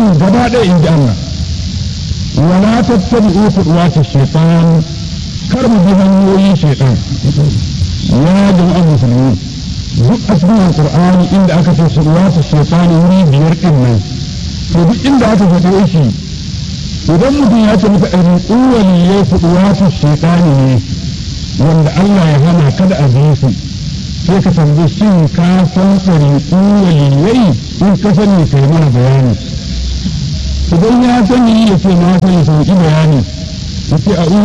mutum gaba ɗaya in ji Allah wala tattabi'u khutuwati shaytan kar mu bi hanyoyin shaytan ya jama'a musulmi duk a cikin alqur'ani inda aka ce khutuwati shaytan wuri biyar din nan to duk inda aka faɗe shi idan mutum ya ce maka ɗariƙu waliyai khutuwati shaytan ne wanda Allah ya hana kada a bi su sai ka tambaye shin ka san ɗariƙu waliyai in ka sani kai mana bayani idan ya sani ya ce na sani sauki bayani ya ce a